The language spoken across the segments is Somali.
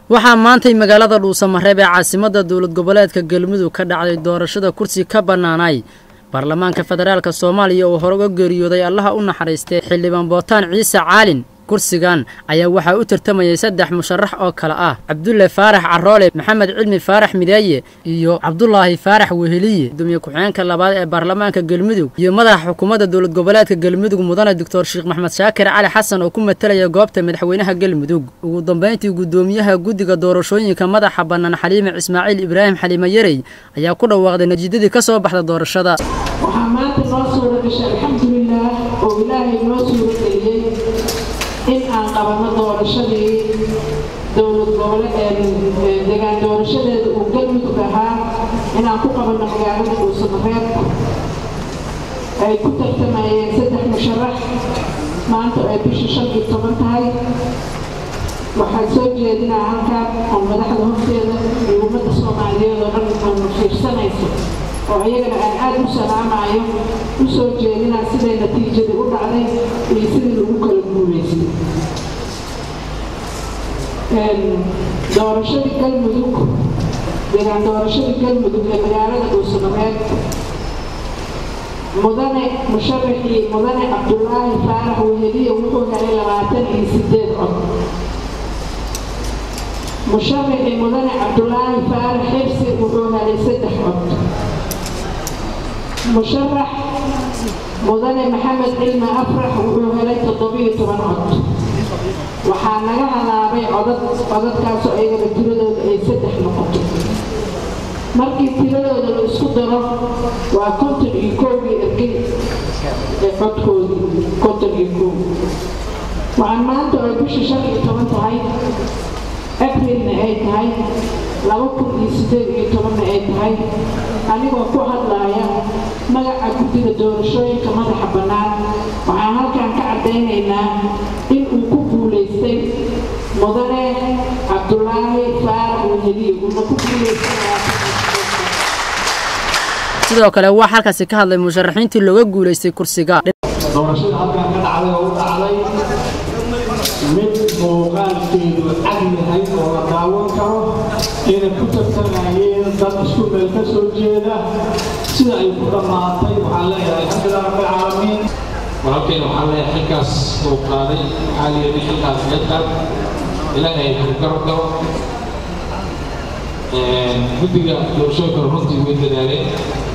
waxaa maantay magaalada dhuusamareeb ee caasimadda dowlad goboleedka galmudug ka dhacday doorashada kursi ka bannaanay baarlamaanka federaalk soomaaliya oo hore uga geeriyooday allaha u naxariistay xildhibaan bootaan ciise caalin kursigan ayaa waxaa u tartamayay saddex musharax oo kale ah cabdulle faarax caroole maxamed cilmi faarax mideeye iyo cabdulaahi faarax weheliye gudoomiye ku-xigeenka labaad ee baarlamaanka galmudug iyo madaxa xukuumadda dowlad goboleedka galmudug mudane doctor sheekh maxmed shaakir cali xasan oo ku matalaya goobta madaxweynaha galmudug ugu dambayntii gudoomiyaha guddiga doorashooyinka madaxa bannaan xaliime ismaaciil ibraahim xaliime yarey ayaa ku dhawaaqday natiijadii ka soo baxda doorashada waxaa maanta noo suura gashay alxamdulilaah oo ilaahay noo suura geliyey in aan qabanno doorashadii dowlad goboleed degaan doorashadeeda uu galmudug ahaa inaan ku qabanno magaalada dhuusamareeb ay ku tartamayeen saddex musharax maanta ay bisha shan iyo toban tahay waxaan soo jeedinaa halkan oo madaxda horteeda iyo ummadda soomaaliyeed oo dhan oonu fiirsanayso oo iyagana aan aada u salaamayo u soo jeedinaa siday natiijadii u dhacday iyo sidii lagu kala guulaystay doorashadii galmudug deegaan doorashadii galmudug ee magaalada dhuusamareed mudane musharaxii mudane cabdulaahi faarax weheliye wuxuu helay labaatan iyo sideed cod musharaxii mudane cabdulaahi faarax xirsi wuxuu helay saddex cod musharax mudane maxamed cilmi afrax wuxuu helay toddobiyo toban cod waxaa naga halaabay codad codadkaasoo ayagana tiradooda ay saddex noqoto markii tiradooda la isku daro waa konton iyo koowgii ergey ee codkoodii konton iyo koow waxaan maanta oo bisha shan iyo toban tahay abrilna ay tahay laba kun iyo siddeed iyo tobanna ay tahay anigoo ku hadlaaya magaca guddiga doorashooyinka madaxa bannaan waxaan halkan ka caddaynaynaa in uu ku guulaystay mudane cabdulaahi faarax weheliye uuna ku guulaystay sidoo kale waxaa halkaasi ka hadlay musharaxiintii looga guulaystay kursiga doorashada halkan ka dhacday oo u dhacday mid muuqaalkeedu cad yahay oo la daawan karo inay ku tartamayeen dad isku meel ka soo jeeda sida ay ku dhammaatay waxaan leeyahay alxamdulilah rabbilcaalamiin walaalkeen waxaan leeyahay xilkaas uu qaaday waxaa layidhi xilkaas meedkan ilaahay ku garab galo guddiga doorashooyinka runtii way dadaaleen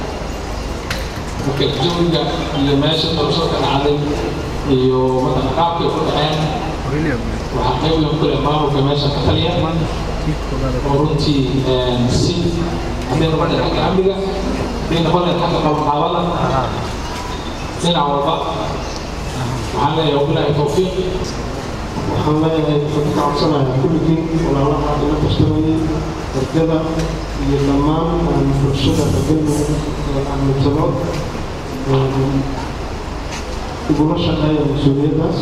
marka jawiga iyo meesha doorashada ka dhacday iyo madaxa qaabkay ku dhaceen waxaa qayb weyn ku leh maamulka meesha ka taliya oo runtii si hadday noqoneen xagga amniga hadday noqoneen xagga qabanqaabada dhinac walba waxaan leeyahay wabilaahi tawfiiq waxaan leeyahay waxaan ka codsanayaa kulligiin walaalaha ila tartamayay ergada iyo dhammaan bulshada galmudug ee ahmedsano igula shaqeeya mas-uuliyaddaas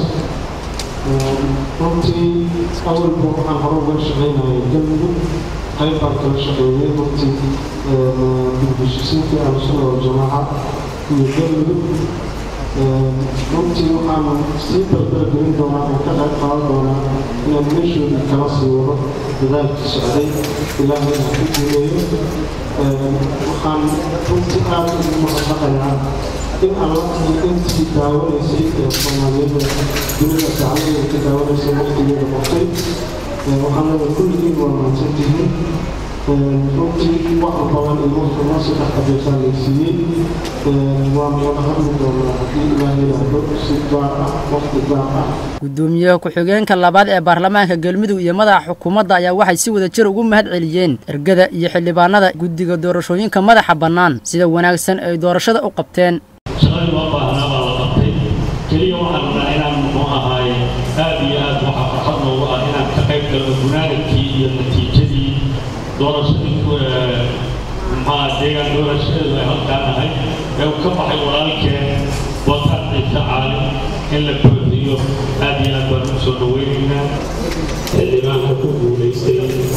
runtii awalba waxaan hore uga shaqaynayay galmudug qayb baan kala shaqeeyay runtii dibdishisiintii ahlusuna waljamaaca iyo galmudug runtii waxaanu sii dardargelin doonaa oo ka qayb qaadan doonaa inaan meeshoodii kala sii wado dadaalkii socday ilaahay aan ku guuleeyo waxaan runtii aada ugu mahadnaqayaa in alla iyo intii daawanaysay ee soomaaliyada dunida gacmadeeda ka daawanaysay waqtigeeda qortay waxaan leedahay kulligiin waa mahadsantihiin runtii wax badan iyo waqti noo saddex adeesaa laysiiyey waanu wada hadli doonaa haddii ilaahay yidhaahdo si gaar ah waqti gaar ah gudoomiyaha ku-xigeenka labaad ee baarlamaanka galmudug iyo madaxa xukuumadda ayaa waxay si wada jir ugu mahad celiyeen ergada iyo xildhibaanada guddiga doorashooyinka madaxa bannaan sida wanaagsan ay doorashada u qabteen shaqadii loo baahnaa baa la qabtay keliya waxaan rabnaa inaan muxuu ahaaye aad iyo aad waxaa farxad noogu ah inaan ka qayb galno gunaanadkii iyo natiijadii doorashadii maxaa deegaan doorashadeedu ay halkaan ahay ee uu ka baxay walaalkeen wataan ciise caalim in la buuxiyo aad iyo aad baan u soo dhaweynaynaa xildhibaanka ku guulaystay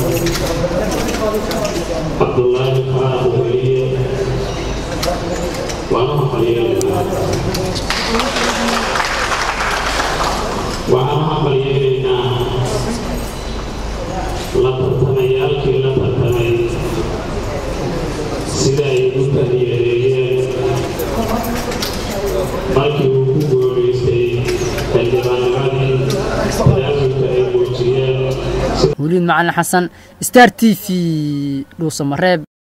cabdulaahi faarax weliye waana maqalyeelaynaa waxaan u maqalyeelaynaa la sida ay u taliyadeeyeen markii uu ku guuleystay xildhibaanimadii tanaasulka ay muujiyeen weliid macalin xasan star t v dhuusamareeb